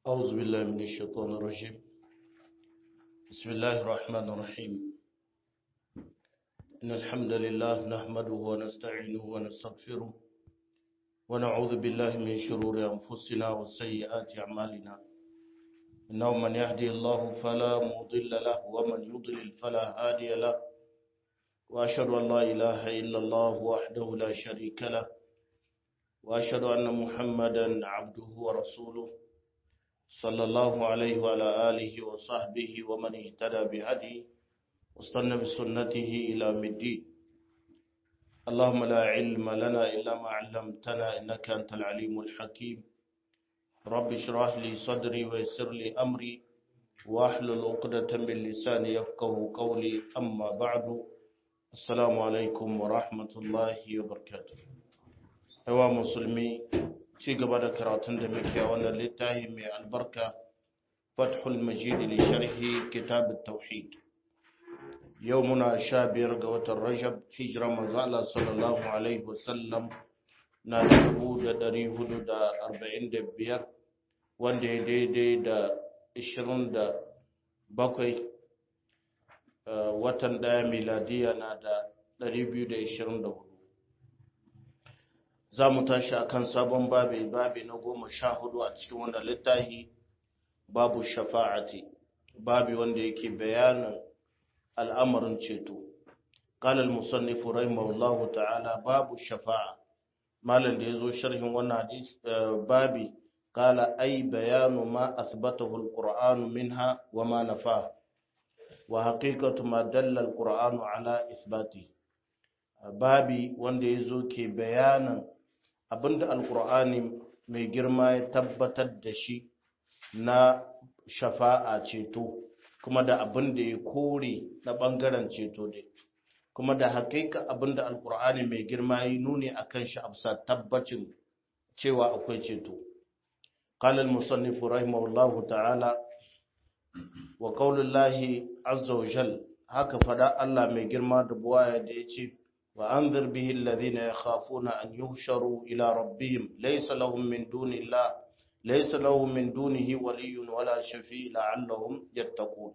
أعوذ بالله من الشيطان الرجيم بسم الله الرحمن الرحيم إن الحمد لله نحمده ونستعينه ونستغفره ونعوذ بالله من شرور أنفسنا وسيئات أعمالنا إنه من يهدي الله فلا مضل له ومن يضلل فلا هادي له وأشهد أن لا إله إلا الله وحده لا شريك له وأشهد أن محمدا عبده ورسوله صلى الله عليه وعلى آله وصحبه ومن اهتدى بهدي واستنى بسنته إلى الدين اللهم لا علم لنا إلا ما علمتنا إنك أنت العليم الحكيم رب اشرح لي صدري ويسر لي أمري واحلل عقدة من لساني يفقه قولي أما بعد السلام عليكم ورحمة الله وبركاته yawa musulmi ci gaba da karatun da muke a wannan littafi mai albarka fathul majid li sharhi kitab tauhid yau muna sha biyar ga watan rajab hijira manzo Allah sallallahu alaihi wasallam na dubu da dari hudu da arba'in da biyar wanda ya daidai da ishirin da bakwai watan daya miladiya na da dari biyu da ishirin da hudu za mu tashi a kan sabon babi babi na goma sha hudu a cikin wanda littahi babu shafa'ati babi wanda yake bayanin al'amarin ceto قال المصنف رحمه الله تعالى باب الشفاعة مالن da yazo sharhin wannan hadis babi qala ay bayanu ma athbatahu alquran minha wa ma nafa wa haqiqatu ma dalla alquran ala ithbati babi wanda yazo ke bayanin abinda alkur'ani mai girma ya tabbatar da shi na shafa'a ceto kuma da abinda ya kore na bangaren ceto ne kuma da hakika abinda alkur'ani mai girma ya nuni akan shi absa tabbacin cewa akwai ceto قال المصنف رحمه الله تعالى وقول الله عز وجل haka fada Allah mai girma da buwaya da ya ce وأنذر به الذين يخافون أن يهشروا إلى ربهم ليس لهم من دون الله ليس لهم من دونه ولي ولا شفيع لعلهم يتقون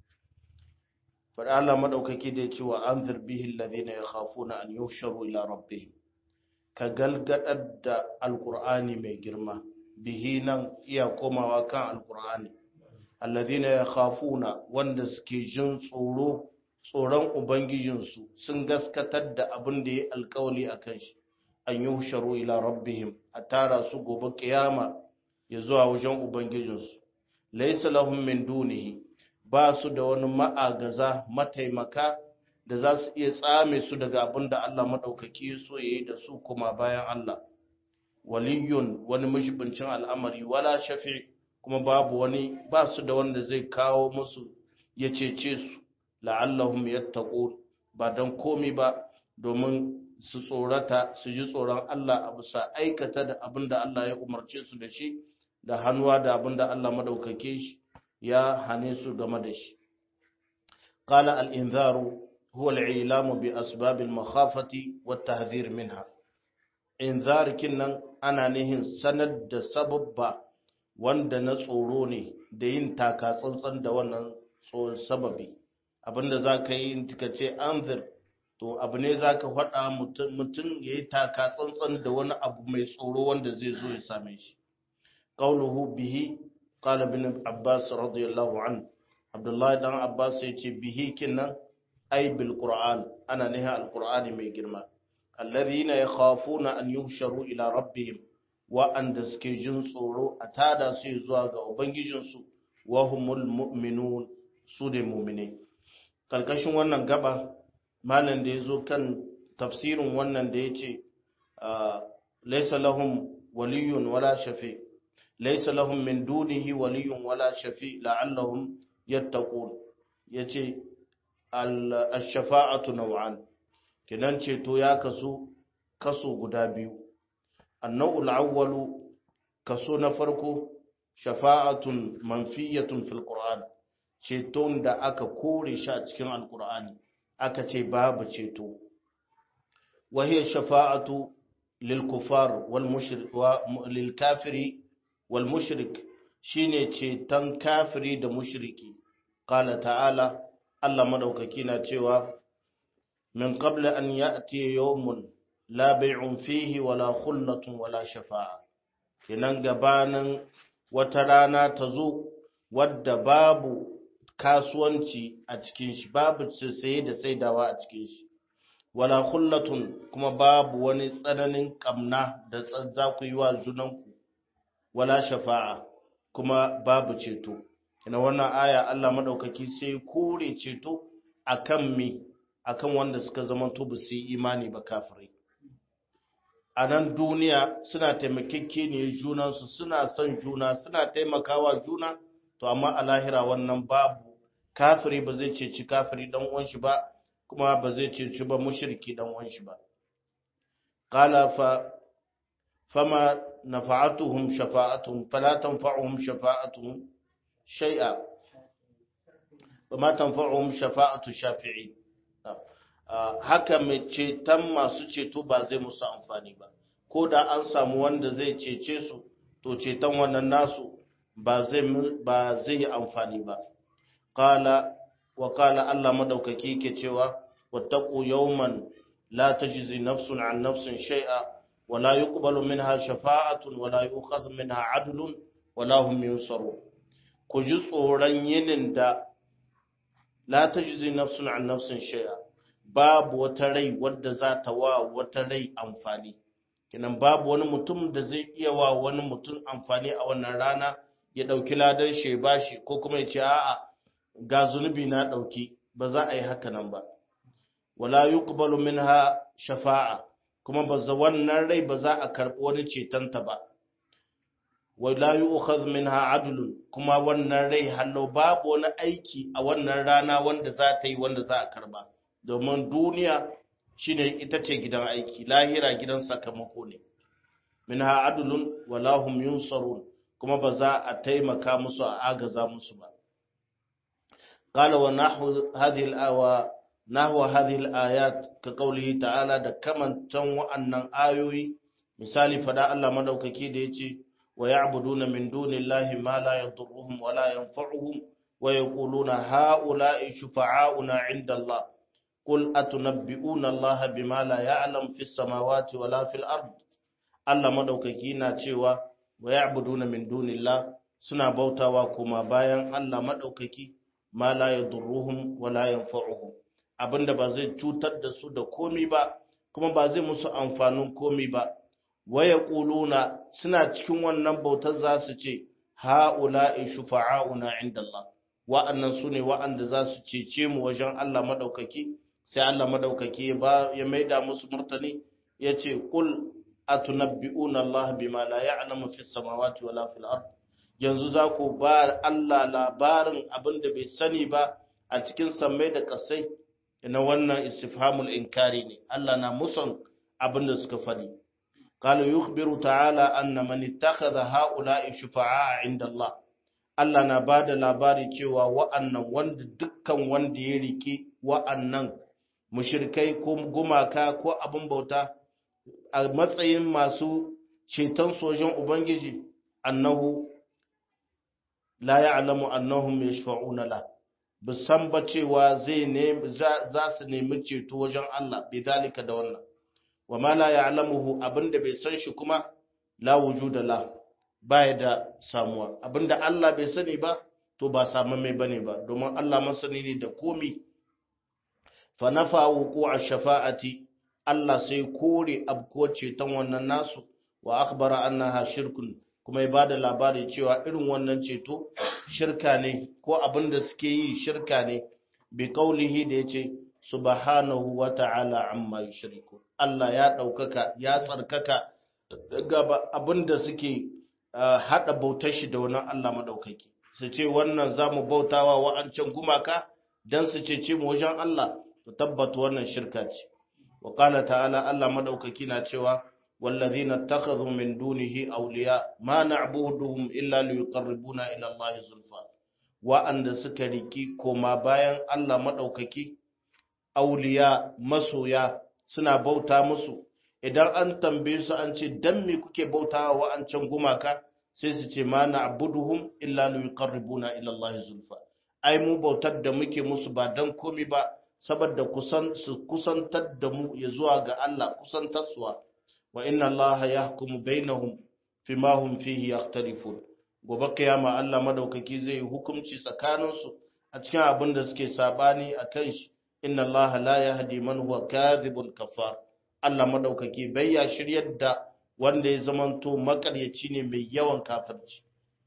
فالله مدوكاكي da yace wa anzir bihi alladhina yakhafuna an yuhsharu ila rabbihim ka galgadar da alqur'ani mai girma bihi nan iya komawa kan alqur'ani alladhina yakhafuna wanda suke jin tsoro tsoron Ubangijinsu sun gaskatar da abin da ya alkawali a kan shi, an yi husharu ila rabbihim a tara su gobe kiyama ya zuwa wajen Ubangijinsu. Laisa lahum min dunihi ba su da wani ma'agaza mataimaka da za su iya tsame su daga abin da Allah maɗaukaki so ya yi da su kuma bayan Allah. Waliyun wani mashibincin al'amari wala shafi kuma babu wani ba su da wanda zai kawo musu ya cece su. la'allahum yattaqun ba dan komi ba domin su tsorata su ji tsoron Allah a bisa aikata da abinda Allah ya umarce su da shi da hannuwa da abinda Allah madaukake shi ya hane su game da shi qala al-inzaru huwa al-i'lam bi asbab al-makhafati wa at-tahdhir minha inzar kinnan ana nihin sanar da sababba wanda na tsoro ne da yin taka tsantsan da wannan sababi abinda za ka yi ka ce anzir to abu ne za ka faɗa mutum ya yi taka tsantsan da wani abu mai tsoro wanda zai zo ya same shi ƙauluhu bihi ƙala bin abbas radiyallahu an abdullahi dan abbas ya ce bihi kinnan ai bil qur'an ana niha al qur'ani mai girma alladhina yakhafuna an yuhsharu ila rabbihim wa'anda suke jin tsoro a tada su zuwa ga ubangijinsu wa humul mu'minun su ne mu'minai karkashin wannan gaba malam da ya zo kan tafsirin wannan da ya ce laisa lahum waliyun wala shafi laisa lahum min dunihi waliyun wala shafi la'allahum yattaqun yace al-shafa'atu naw'an kinan ceto ya kasu kaso guda biyu an-naw'ul awwalu kaso na farko shafa'atun manfiyatun fil qur'an ceton da aka kore shi a cikin alkur'ani aka ce babu ceto wahiyar shafa'atu lil kufar wal mushrik wa lil kafiri wal mushrik shine ceton kafiri da mushriki qala ta'ala Allah madaukaki na cewa min qabla an ya'ti yawmun la bay'un fihi wala khullatun wala shafa'a kinan gabanin wata rana ta zo wadda babu kasuwanci a cikin shi babu saye da saidawa a cikin shi wala khullatun kuma babu wani tsananin kamna da za ku yi wa junanku wala shafa'a kuma babu ceto ina wannan aya Allah madaukaki sai kore ceto akan me akan wanda suka zama to ba su imani ba kafirai a nan duniya suna taimakekeniyar junansu suna son juna suna taimakawa juna to amma a lahira wannan babu kafiri ba zai ceci kafiri dan uwan shi ba kuma ba zai ceci ba mushriki dan uwan shi ba qala fa fama nafa'atuhum shafa'atuhum fala tanfa'uhum shafa'atuhum shay'a wama tanfa'uhum shafa'atu shafi'i haka mai ceton masu ceto ba zai musu amfani ba ko da an samu wanda zai cece su to ceton wannan nasu ba zai ba zai yi amfani ba qala wa qala Allah madaukaki yake cewa wattaqu yawman la tajzi nafsun an nafsin shay'a wa la yuqbalu minha shafa'atun wa la yu'khadhu minha 'adlun wa la hum yunsarun ku ji tsoron yinin da la tajzi nafsun an nafsin shay'a babu wata rai wadda za ta wa wata rai amfani kinan babu wani mutum da zai iya wa wani mutum amfani a wannan rana ya ɗauki ladan shi ba shi ko kuma ya ce a'a ga zunubi na ɗauki ba za a yi haka nan ba wala yuqbalu minha shafa'a kuma ba za wannan rai ba za a karɓi wani cetonta ba wala yu'khadh minha adlun kuma wannan rai hallo babu wani aiki a wannan rana wanda za ta yi wanda za a karba domin duniya shine ita ce gidan aiki lahira gidan sakamako ne minha adlun wala hum yunsarun kuma ba za a taimaka musu a agaza musu ba qala wa nahwu hadhihi al-awa nahwu hadhihi al-ayat ka qawlihi ta'ala da kamantan wa'annan ayoyi misali fada Allah madaukaki da yace wa ya'buduna min dunillahi ma la yadurruhum wa la yanfa'uhum wa yaquluna ha'ula'i shufa'auna 'inda Allah قل أتنبئون الله بما لا يعلم في السماوات ولا في الأرض Allah madaukaki na cewa wa ya'buduna min dunillah suna bautawa kuma bayan Allah madaukaki ma la yadurruhum wa la yanfa'uhum abinda ba zai cutar da su da komi ba kuma ba zai musu amfanin komi ba wa yaquluna suna cikin wannan bautar za su ce ha'ula'i shufa'auna indallah wa'annan sune wa'anda za su cece mu wajen Allah madaukaki sai Allah madaukaki ya maida musu murtani yace kul atunabbi'una Allah bima la ya'lamu fis samawati wala fil ard yanzu za ku ba Allah labarin abin da bai sani ba a cikin sammai da kasai na wannan istifhamul inkari ne Allah na musan abin da suka fadi قال يخبر تعالى أن من اتخذ هؤلاء شفعاء عند الله Allah na ba da labari cewa wa'annan wanda dukkan wanda ya riki wa'annan mushirkai ko gumaka ko abin bauta a matsayin masu ceton sojan Ubangiji annahu la ya'lamu annahum yashfa'una la bisan ba cewa zai ne za su nemi ceto wajen Allah bi zalika da wannan wa ma la ya'lamuhu abinda bai san shi kuma la wujuda la baya da samuwa abinda Allah bai sani ba to ba samu mai bane ba domin Allah masani ne da komi fa nafa wuqu'a shafa'ati Allah sai kore abko ceton wannan nasu wa akhbara annaha shirkun kuma ya bada labari cewa irin wannan ceto shirka ne ko abinda suke yi shirka ne bi qaulihi da yace subhanahu wa ta'ala amma yushriku Allah ya daukaka ya tsarkaka daga abinda suke haɗa bautar shi da wani Allah maɗaukaki su ce wannan za mu bautawa wa'ancan gumaka don su ce mu wajen Allah to tabbata wannan shirka ce wa ƙala ta'ala Allah maɗaukaki na cewa wallazi na takazu min dunihi auliya ma na'buduhum illa liqarribuna ila Allah zulfa wa'anda suka riki koma bayan Allah maɗaukaki auliya masoya suna bauta musu idan an tambaye su an ce dan me kuke bautawa wa'ancan gumaka sai su ce ma na'buduhum illa liqarribuna ila Allah zulfa ai mu bautar da muke musu ba dan komi ba saboda kusan su kusantar da mu ya zuwa ga Allah kusantarsuwa wa inna Allah yahkumu bainahum fima hum fihi yakhtalifun gobe kiyama Allah madaukaki zai hukunci tsakaninsu a cikin abin da suke sabani akan shi inna Allah la yahdi man huwa kadhibun kafar Allah madaukaki bai ya shiryar da wanda ya zamanto makaryaci ne mai yawan kafirci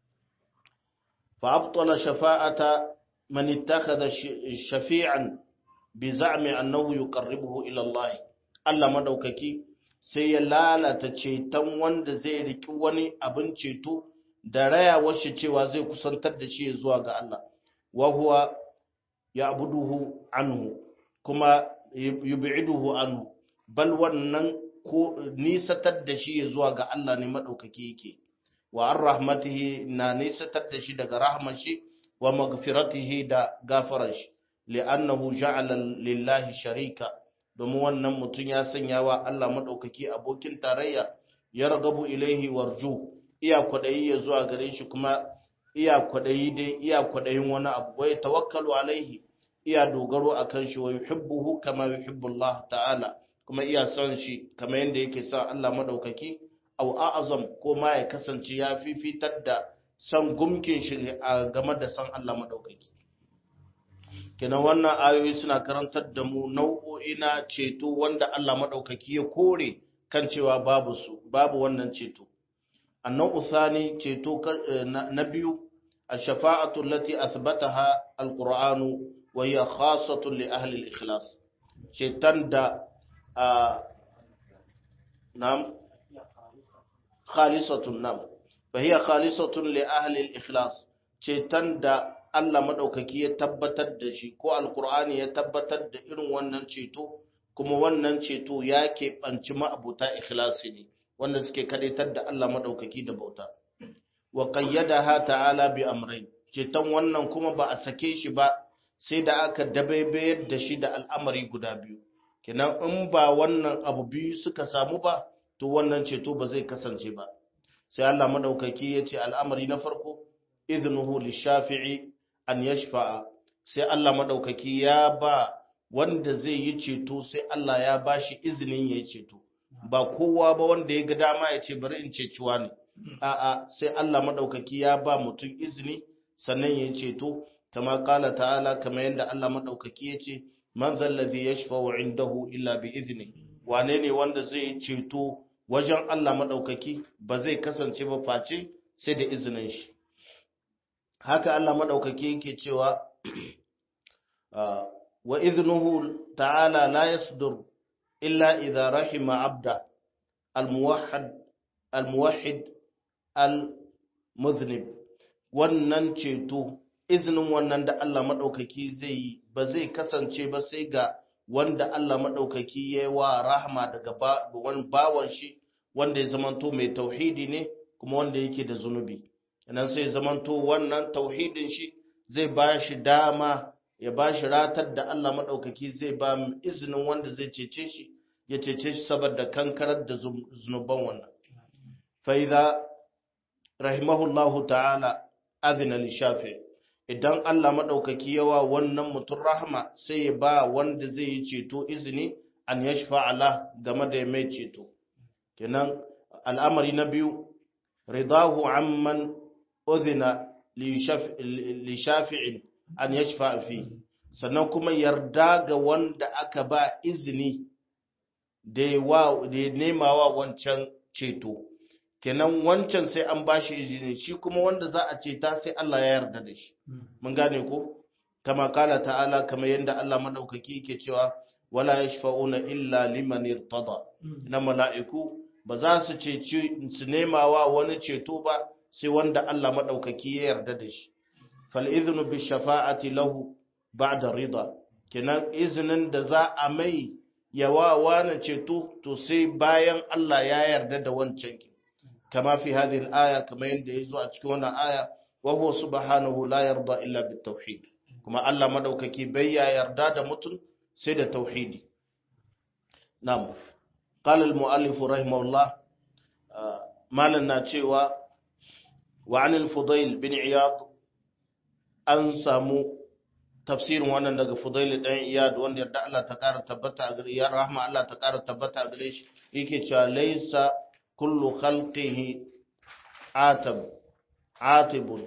fa abtala shafa'ata man ittakhadha shafi'an bi za'mi annahu yuqarribuhu ila Allah Allah madaukaki sai ya lalata ceton wanda zai riki wani abin ceto da rayawar shi cewa zai kusantar da shi zuwa ga Allah wa huwa ya'buduhu anhu kuma yub'iduhu anhu bal wannan ko nisatar da shi zuwa ga Allah ne madaukaki yake wa ar rahmatihi na nisatar da shi daga rahmar shi wa magfiratihi da gafarar shi li'annahu ja'ala lillahi sharika domin wannan mutum ya sanya wa Allah madaukaki abokin tarayya ya ragabu ilaihi warju iya kwadayi ya zuwa gare shi kuma iya kwadayi dai iya kwadayin wani abu wai tawakkalu alaihi iya dogaro akan shi wa yuhibbuhu kama yuhibbu Allah ta'ala kuma iya son shi kamar yadda yake son Allah madaukaki au a'azam ko ma ya kasance ya fifitar da san gumkin shi a game da san Allah madaukaki kenan wannan ayoyi suna karantar da mu nau'o'i na ceto wanda Allah madaukaki ya kore kan cewa babu su babu wannan ceto annau thani ceto na biyu الشفاعة التي أثبتها القرآن وهي خاصة لأهل الإخلاص شيطان دا آه نعم خالصة نعم فهي خالصة لأهل الإخلاص شيطان دا Allah maɗaukaki ya tabbatar da shi ko alkur'ani ya tabbatar da irin wannan ceto kuma wannan ceto ya keɓanci ma'abuta ikhlasi ne wanda suke kadaitar da Allah maɗaukaki da bauta wa qayyadaha ta'ala bi amrayn ceton wannan kuma ba a sake shi ba sai da aka dabaibayar da shi da al'amari guda biyu kenan in ba wannan abu biyu suka samu ba to wannan ceto ba zai kasance ba sai Allah madaukaki ya ce al'amari na farko iznuhu lishafi'i an yashfa'a sai Allah madaukaki ya ba wanda zai yi ceto sai Allah ya ba shi izinin ya yi ceto ba kowa ba wanda ya ga dama ya ce bari in ceciwa ne a'a sai Allah madaukaki ya ba mutum izini sannan ya ceto kama kala ta'ala kama yadda Allah madaukaki ya ce man zallazi yashfa'u indahu illa bi izni wane ne wanda zai ceto wajen Allah madaukaki ba zai kasance ba face sai da izinin shi haka Allah madaukaki yake cewa wa iznuhu ta'ala la yasdur illa idha rahima abda al-muwahhid al-muwahhid al-muznib wannan ceto izinin wannan da Allah maɗaukaki zai yi ba zai kasance ba sai ga wanda Allah maɗaukaki ya yi wa rahama daga wani bawan shi wanda ya zamanto mai tauhidi ne kuma wanda yake da zunubi idan sai zamanto wannan tauhidin shi zai ba shi dama ya ba shi ratar da Allah maɗaukaki zai ba izinin wanda zai cece shi ya cece shi saboda kankarar da zunuban wannan فإذا رحمه الله تعالى أذن للشافعي idan Allah maɗaukaki yawa wannan mutum rahama sai ya ba wanda zai yi ceto izini an ya ala game da ya mai ceto kenan al'amari na biyu ridahu amman uzina li shafi'in an ya fi sannan kuma yarda ga wanda aka ba izini da ya nema wa wancan ceto kenan wancan sai an bashi izini shi kuma wanda za a ce ta sai Allah ya yarda da shi mun gane ko kama kala ta'ala kama yanda Allah madaukaki yake cewa wala yashfa'una illa liman irtada na mala'iku ba za su ce su nemawa wani ceto ba sai wanda Allah madaukaki ya yarda da shi fal idhnu bi shafa'ati lahu ba'da rida kenan izinin da za a mai yawa wani ceto to sai bayan Allah ya yarda da wancan ki كما في هذه الآية كما يندي يزوى أتكونا آية وهو سبحانه لا يرضى إلا بالتوحيد كما ألا مدوككي بيا يرداد متن سيد التوحيد نعم قال المؤلف رحمه الله ما لنا تشيوى wa anil fudail bin iyad an samu tafsirin wannan daga fudail dan iyad wanda yarda Allah ta kara tabbata a gare ya rahma Allah ta kara tabbata a gare shi yake cewa laysa kullu khalqihi atab atibun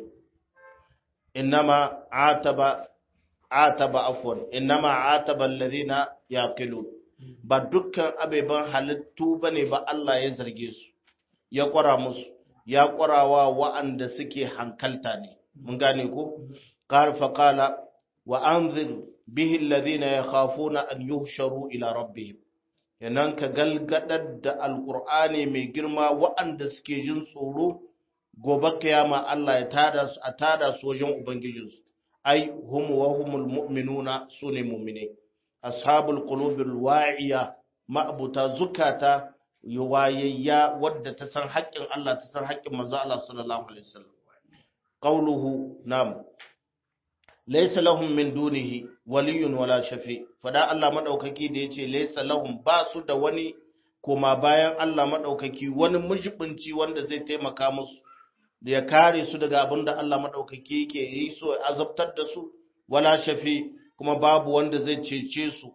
innama ataba ataba afwan innama ataba alladhina yaqilun ba dukkan abeban halittu bane ba Allah ya zarge su ya kwara musu ya kwarawa wa'anda suke hankalta ne mun gane ko qala fa qala wa anzir bihi alladhina yakhafuna an yuhsharu ila rabbihim yanan ka galgadar da alqur'ani mai girma wa'anda suke jin tsoro gobe kiyama Allah ya tada su a tada su wajen ubangijinsu ai hum wa humul mu'minuna sune mu'mine ashabul qulubil wa'iya ma'buta zukata wayayya wadda ta san haƙƙin Allah ta san haƙƙin manzo Allah sallallahu alaihi wasallam qawluhu nam laysa lahum min dunihi waliyyun wala shafi fada Allah madaukaki da yace laysa lahum ba su da wani koma bayan Allah madaukaki wani mujibinci wanda zai taimaka musu da ya kare su daga abin da Allah maɗaukaki yake yi so azabtar da su wala shafi kuma babu wanda zai cece su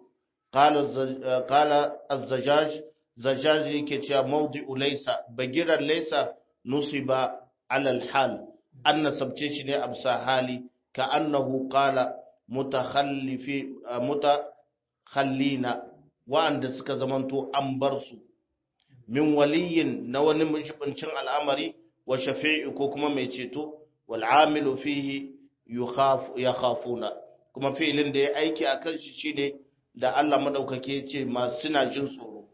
kala azzajaj zajaj yake cewa mawdi'u laysa bagiran laysa nusiba alal hal an nasabce shi ne absa hali ka annahu qala mutakhallifi mutakhallina wa'anda suka zamanto an bar su min waliyin na wani mushibincin al'amari wa shafi'i ko kuma mai ceto wal amilu fihi yakhafuna kuma fi'ilin da ya aiki akan shi shine da Allah madaukake ya ce masu suna jin tsoro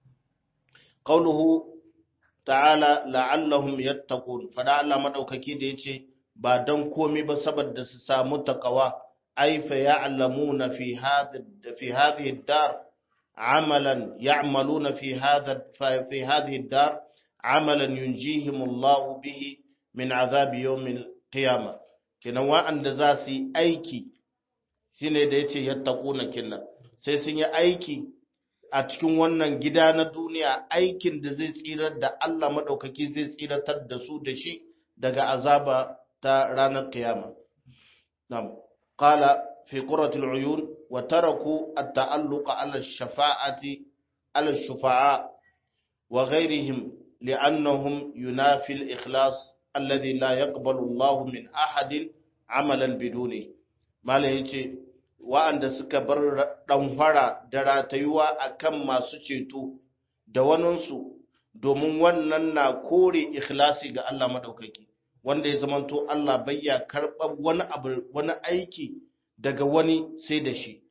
qauluhu ta'ala la'allahum yattaqun fada Allah madaukake da yace ba dan komai ba saboda su samu takawa ay fa ya'lamuna fi hadhihi fi hadhihi ad-dar amalan ya'maluna fi hadha fi hadhihi ad-dar amalan yunjihim Allah bihi min azabi yawmil qiyamah kenan wa'anda za su yi aiki shine da yace yattaquna kinna sai sun yi aiki a cikin wannan gida na duniya aikin da zai tsirar da Allah madaukaki zai tsiratar da su da shi daga azaba ta ranar kiyama nam qala fi qurrati al-uyun wa taraku at-ta'alluq ala ash-shafa'ati ala ash-shufa'a wa ghayrihim li'annahum yunafi al-ikhlas alladhi la yaqbalu Allah min ahadin amalan biduni malai yace wa'anda suka bar ɗanfara da ratayuwa a kan masu ceto da waninsu domin wannan na kore ikhlasi ga Allah maɗaukaki wanda ya zamanto Allah bayya karɓar wani abu wani aiki daga wani sai da shi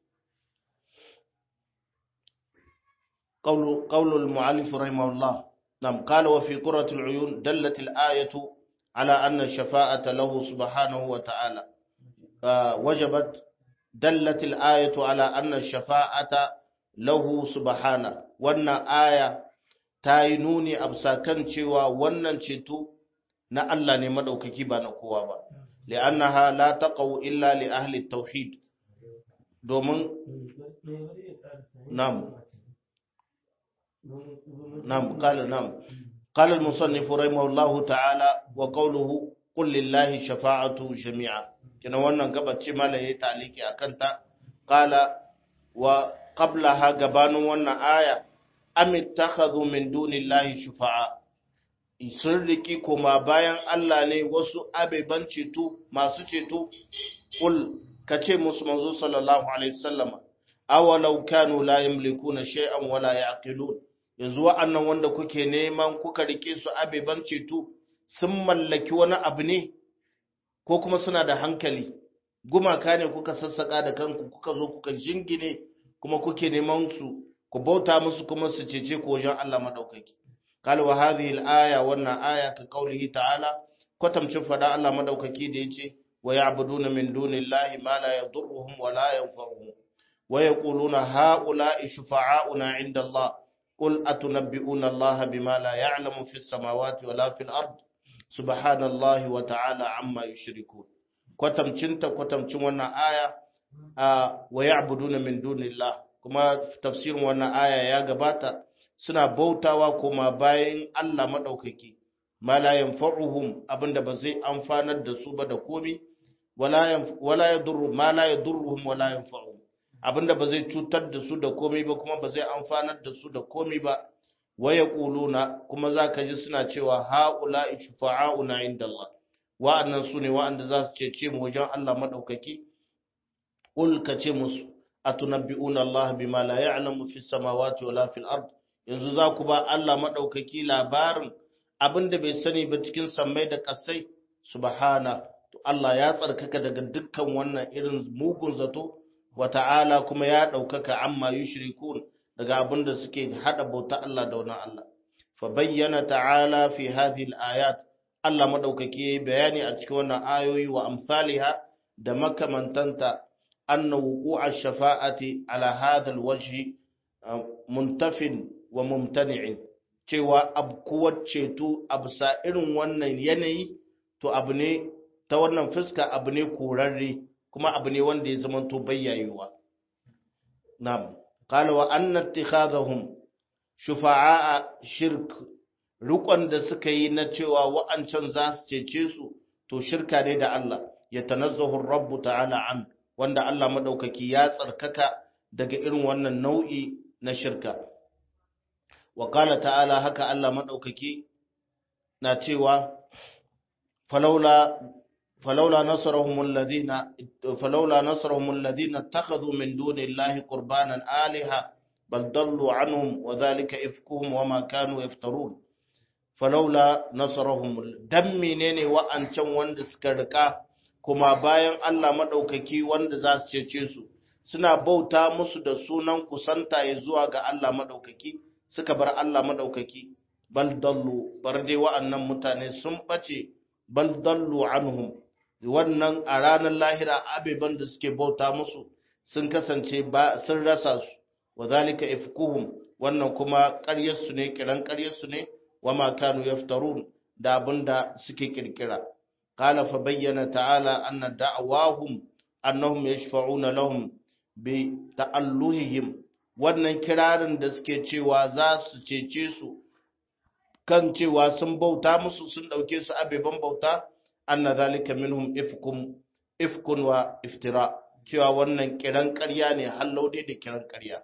qaulul mu'allif rahimahullah nam qala wa fi qurratil uyun dallat al ayatu ala anna shafa'ata lahu subhanahu wa ta'ala wajabat دلت الآية على أن الشفاعة له سبحانه wannan aya ta yi nuni a kan cewa wannan ceto na Allah ne madaukaki ba na kowa ba li'annaha la taqaw illa li ahli tauhid domin nam nam qala nam qala al-musannif rahimahullahu ta'ala wa qawluhu qul lillahi shafa'atu jami'a kina wannan gabace mala yayi taliki akan ta qala wa qablaha gabanin wannan aya am ittakhadhu min dunillahi shufa'a sun riki kuma bayan Allah ne wasu abeban ceto masu ceto kul kace musu manzo sallallahu alaihi wasallama awalau kanu la yamlikuna shay'an wala yaqilun yanzu wa'annan wanda kuke neman kuka rike su abeban ceto sun mallaki wani abu ne ko kuma suna da hankali gumaka ne kuka sassaka da kanku kuka zo kuka jingine kuma kuke neman su ku bauta musu kuma su cece ku wajen Allah madaukaki qala wa hadhihi al-aya wannan aya ka qaulihi ta'ala kwatamcin fada Allah madaukaki da yace wa ya'buduna min dunillahi ma la yadurruhum wa la yanfa'uhum wa yaquluna ha'ula'i shufa'auna 'inda Allah qul atunabbi'una Allah bima la ya'lamu fis samawati wa la fil ard subhanallahi wa ta'ala amma yushrikun kwatamcinta kwatamcin wannan aya a wa ya'buduna min dunillah kuma tafsirin wannan aya ya gabata suna bautawa kuma bayan Allah madaukaki ma la yanfa'uhum abinda ba zai amfanar da su ba da komi wala yadurru ma la yadurruhum wala yanfa'uhum abinda ba zai cutar da su da komi ba kuma ba zai amfanar da su da komi ba waya quluna kuma zaka ji suna cewa haula shufa'auna inda Allah wa'annan su ne wa'anda za su cece mu wajen Allah madaukaki ul ka ce musu atunabbi'una Allah bima la ya'lamu fis samawati wala fil ard yanzu za ku ba Allah madaukaki labarin abinda bai sani ba cikin sammai da kasai subhana to Allah ya tsarkaka daga dukkan wannan irin mugun zato wa ta'ala kuma ya daukaka amma yushrikun daga abinda suke hada bauta Allah da wani Allah fa bayyana ta'ala fi hadhihi al-ayat Allah madaukaki bayani a cikin wannan ayoyi wa amsalha da makamantanta anna wuqu'a shafa'ati ala hadha al-wajhi muntafin wa mumtani'in cewa abkuwar ceto a bisa irin wannan yanayi to abu ne ta wannan fuska abu ne korarre kuma abu ne wanda ya zamanto bayyayewa na'am qala wa anna ittikhadhahum shufa'a shirk rukon da suka yi na cewa wa'ancan za su cece su to shirka ne da Allah ya tanazzahu rabbu ta'ala an wanda Allah madaukaki ya tsarkaka daga irin wannan nau'i na shirka wa qala ta'ala haka Allah madaukaki na cewa falaula falaula nasarahum alladhina falaula nasarahum alladhina ittakhadhu min dunillahi qurbanan alaha bal dallu anhum wa dhalika ifkuhum wama kanu yaftarun falaula nasarahum dan menene wa'ancan wanda suka rika kuma bayan Allah madaukaki wanda za su cece su suna bauta musu da sunan kusanta ya zuwa ga Allah madaukaki suka bar Allah madaukaki bal dallu bar dai wa'annan mutane sun bace bal dallu anhum wannan a ranar lahira abeban da suke bauta musu sun kasance ba sun rasa su wa zalika ifkuhum wannan kuma ƙaryarsu ne kiran ƙaryarsu ne wa ma kanu yaftarun da abinda suke kirkira qala fa bayyana ta'ala anna da'awahum annahum yashfa'una lahum bi ta'alluhihim wannan kirarin da suke cewa za su cece su kan cewa sun bauta musu sun dauke su abeban bauta anna zalika minhum ifkum ifkun wa iftira cewa wannan kiran ƙarya ne hallaudi da kiran ƙarya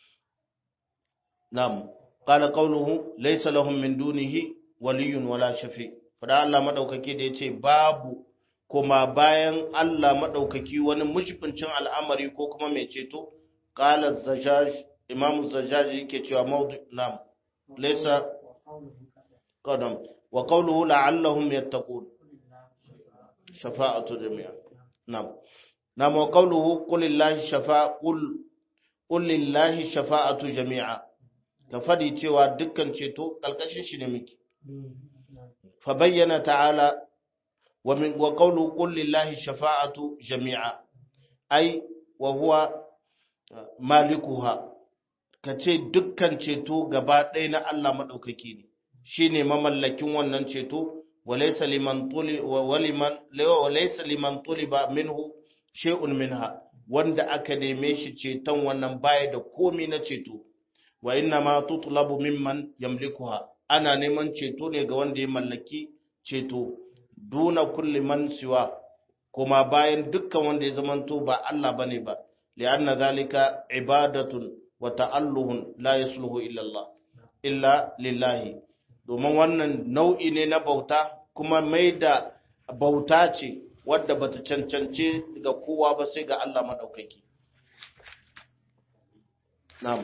na'am qala qawluhu laysa lahum min dunihi waliyyun wala shafi fada Allah madaukaki da yace babu kuma bayan Allah madaukaki wani mushbincin al'amari ko kuma mai ceto qala zajaj imamu zajaj yake cewa mawdu nam laysa qadam wa qawluhu la'allahum yattaqun shafa'atu jami'a nam nam wa qawluhu qul lillahi shafa'a qul qul lillahi shafa'atu jami'a ka fadi cewa dukkan ceto kalkashin shi ne miki fa bayyana ta'ala wa min wa qawlu qul lillahi shafa'atu jami'a ai wa huwa malikuha kace dukkan ceto gaba ɗaya na Allah madaukaki ne shine mamallakin wannan ceto walaysa liman tuli wa waliman walaysa liman tuliba minhu shay'un minha wanda aka neme shi ceton wannan baya da komi na ceto wa inna ma tutlabu mimman yamlikuha ana neman ceto ne ga wanda ya mallaki ceto duna kulli man siwa kuma bayan dukkan wanda ya zamanto ba Allah bane ba li'anna zalika ibadatun wa ta'alluhun la yasluhu illa Allah illa lillahi domin wannan nau'i ne na bauta kuma mai da bauta ce wadda bata cancance ga kowa ba sai ga Allah madaukaki na'am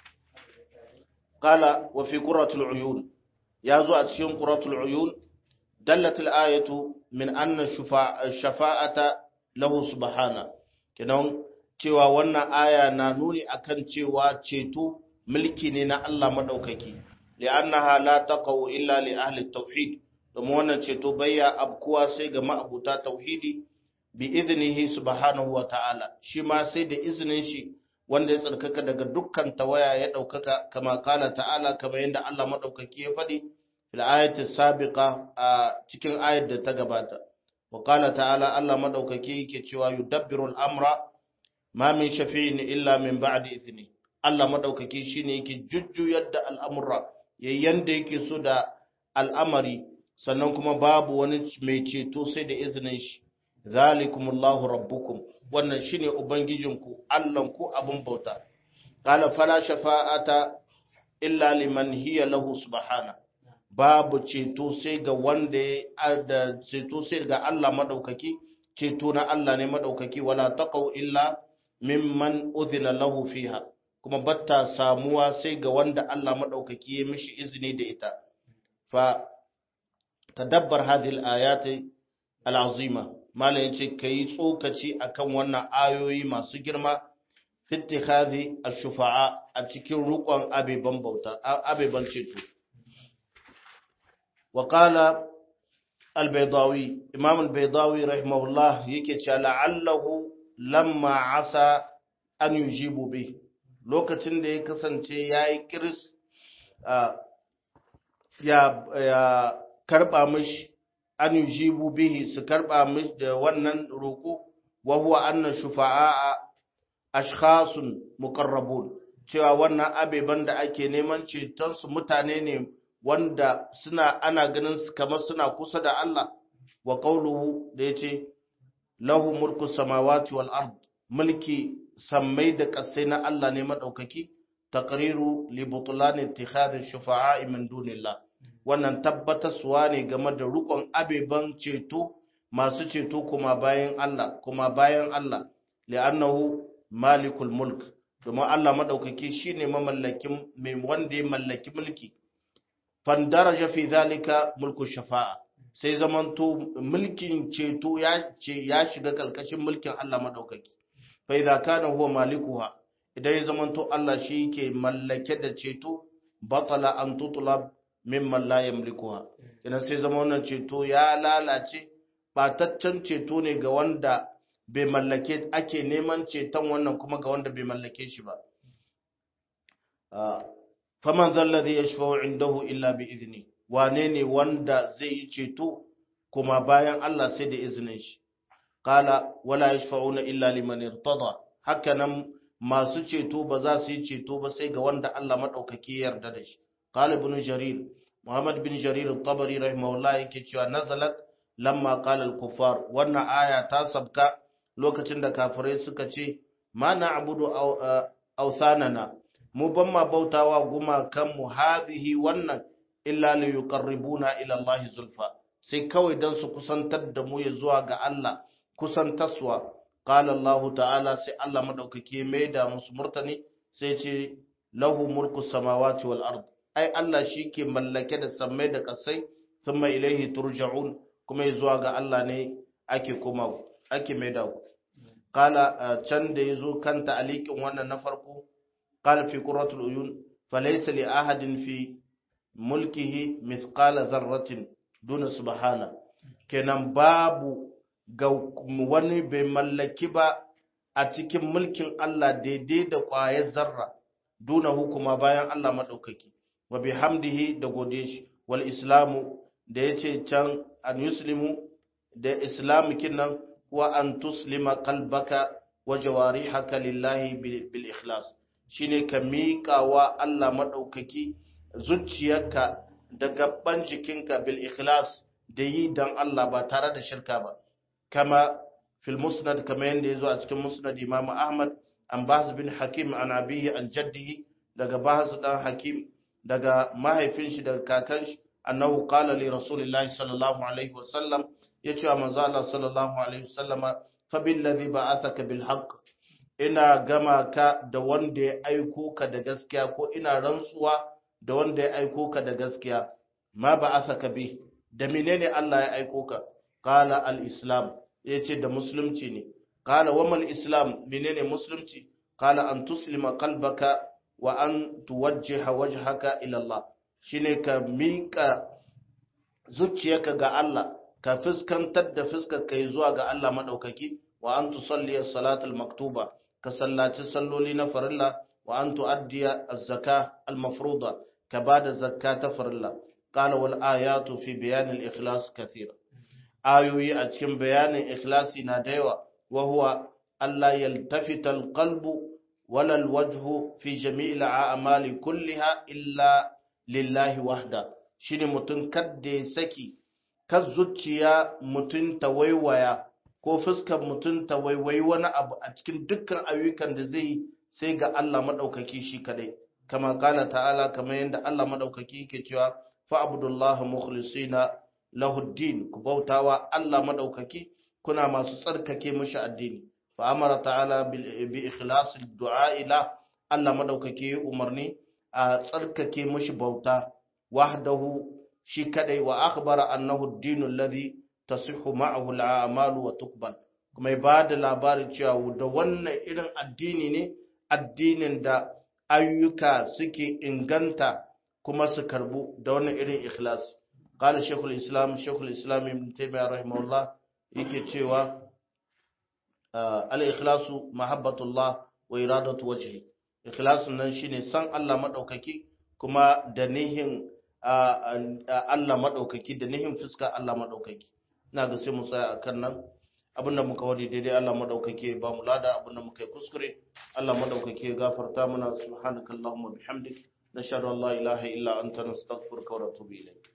قال وفي قرة العيون يازو أتشين قرة العيون دلت الآية من أن الشفاعة له سبحانه كنون cewa wannan aya na nuni akan cewa ceto mulki ne na Allah madaukaki li'annaha la taqau illa li ahli tauhid domin wannan ceto bayya abkuwa sai ga ma'abuta tauhidi bi iznihi subhanahu wa ta'ala shi ma sai da iznin shi wanda ya tsarkaka daga dukkan tawaya ya ɗaukaka kama kala ta'ala kama yadda Allah maɗaukaki ya faɗi fil ayati sabiqa a cikin ayat da ta gabata wa kala ta'ala Allah maɗaukaki yake cewa yudabbiru al-amra ma min shafi'in illa min ba'di idni Allah maɗaukaki shine yake jujjuyar da al'amura yayin da yake so da al'amari sannan kuma babu wani mai ceto sai da izinin shi zalikumullahu rabbukum wannan shine ubangijinku Allahnku abun bauta qala fala shafa'ata illa liman hiya lahu subhana babu ceto sai ga wanda ya da ceto sai ga Allah madaukaki ceto na Allah ne madaukaki wala taqau illa mimman udhina lahu fiha kuma batta samuwa sai ga wanda Allah madaukaki ya mishi izini da ita fa tadabbar hadhihi al-ayati al-azima malam yace kai tsokaci akan wannan ayoyi masu girma fi ittikhadhi ash-shufa'a a cikin rukun abeban bauta abeban ceto wa qala al-baydawi imam al-baydawi rahimahullah yake cewa la'allahu lamma asa an yujibu bi lokacin da ya kasance yayi kiris ya ya karba mishi an yujibu bihi su karba mishi da wannan roko wa huwa anna shufa'a ashkhasun muqarrabun cewa wannan abeban da ake neman ceton su mutane ne wanda suna ana ganin su kamar suna kusa da Allah wa qawluhu da yace lahu mulku samawati wal ard mulki sammai da kasai na Allah ne madaukaki taqriru li butlan ittikhadhi shufa'a min dunillah wannan tabbatarsuwa ne game da rukun abeban ceto masu ceto kuma bayan Allah kuma bayan Allah li'annahu malikul mulk domin Allah madaukaki shine mamallakin mai wanda ya mallaki mulki fandaraja fi zalika mulku shafa'a sai zamanto mulkin ceto ya ce ya shiga kalkashin mulkin Allah madaukaki fa idza kana huwa malikuha idan ya zamanto Allah shi yake mallake da ceto batala an tutlab mimman la yamlikuha idan sai zama wannan ceto ya lalace bataccen ceto ne ga wanda bai mallake ake neman ceton wannan kuma ga wanda bai mallake shi ba faman zallazi yashfa'u indahu illa bi idni wane ne wanda zai yi ceto kuma bayan Allah sai da izinin shi qala wala yashfa'una illa liman irtada hakanan masu ceto ba za su yi ceto ba sai ga wanda Allah madaukaki ya yarda da shi qala ibn jarir muhammad bin jarir at-tabari rahimahullah yake cewa nazalat lamma qala al-kuffar wannan aya ta sabka lokacin da kafirai suka ce ma na'budu awthanana mu ban ma bautawa gumakan mu hadhihi wannan illa li yuqarribuna ila Allah zulfa sai kawai dan su kusantar da mu ya zuwa ga Allah kusantaswa qala Allah ta'ala sai Allah madaukake mai da musu murtani sai ce lahu mulku samawati wal ard ai Allah shike mallake da sammai da kasai thumma ilaihi turja'un kuma ya zuwa ga Allah ne ake kuma ake mai da ku qala can da yazo kan ta'aliqin wannan na farko qala fi qurratul uyun falaysa li ahadin fi mulkihi mithqala dharratin duna subhana kenan babu ga wani bai mallaki ba a cikin mulkin Allah daidai da ƙwayar zarra duna hukuma bayan Allah maɗaukaki wa bihamdihi da gode shi wal islamu da ya ce can an yuslimu da islamu kinan wa an tuslima kalbaka wa jawarihaka lillahi bil ikhlas shine ka miƙawa Allah maɗaukaki zuciyarka da gaban jikinka bil ikhlas da yi dan Allah ba tare da shirka ba kama fil musnad kama yanda yazo a cikin musnad Imam Ahmad an Bahz bin Hakim an abihi an jaddihi daga Bahz dan Hakim daga mahaifin shi daga kakan shi annahu qala li rasulillahi sallallahu alaihi wasallam yace wa manzo Allah sallallahu alaihi wasallama fa billazi ba'athaka bil haqq ina gama ka da wanda ya aiko ka da gaskiya ko ina rantsuwa da wanda ya aiko ka da gaskiya ma ba'athaka bi da menene Allah ya aiko ka qala al-islam yace da musulunci ne qala wa mal islam menene musulunci qala an tuslima qalbaka wa an tuwajjiha wajhaka ila Allah shine ka mika zuciyarka ga Allah ka fuskantar da fuskar kai zuwa ga Allah madaukaki wa an tusalli as-salatul maktuba ka sallaci salloli na farilla wa an tuaddiya az-zaka al-mafruḍa ka bada zakka ta farilla qala wal ayatu fi bayan al-ikhlas kathira ayoyi a cikin bayanin ikhlasi na da yawa wa huwa Allah yaltafita al-qalbu wala al-wajhu fi jami'il a'mali kulliha illa lillahi wahda shine mutun kadda ya saki kan zuciya mutum ta waiwaya ko fuskar mutum ta waiwayi wani abu a cikin dukkan ayyukan da zai sai ga Allah maɗaukaki shi kadai kama kala ta'ala kamar yadda Allah maɗaukaki yake cewa fa'budullah mukhlisina lahuddin ku bautawa Allah maɗaukaki kuna masu tsarkake mishi addini fa amara ta'ala bi ikhlasil du'a ila Allah maɗaukaki umarni a tsarkake mishi bauta wahdahu shi kadai wa akhbara annahu ad-dinu alladhi tasihhu ma'ahu al-a'malu wa tuqbal kuma ya bada labarin cewa da wannan irin addini ne addinin da ayyuka suke inganta kuma su karbu da wannan irin ikhlas qala shaykhul islam shaykhul islam ibn taymiyyah rahimahullah yake cewa al-ikhlasu mahabbatullah wa iradatu wajhi ikhlasun nan shine san Allah madaukaki kuma da nihin Allah maɗaukaki da nihin fuska Allah maɗaukaki ina ga sai mu tsaya a kan nan abinda muka wadi daidai Allah maɗaukaki ba mu lada abinda muka yi kuskure Allah maɗaukaki ya gafarta mana subhanakallahumma bihamdik nashhadu an la ilaha illa anta nastaghfiruka wa natubu ilayk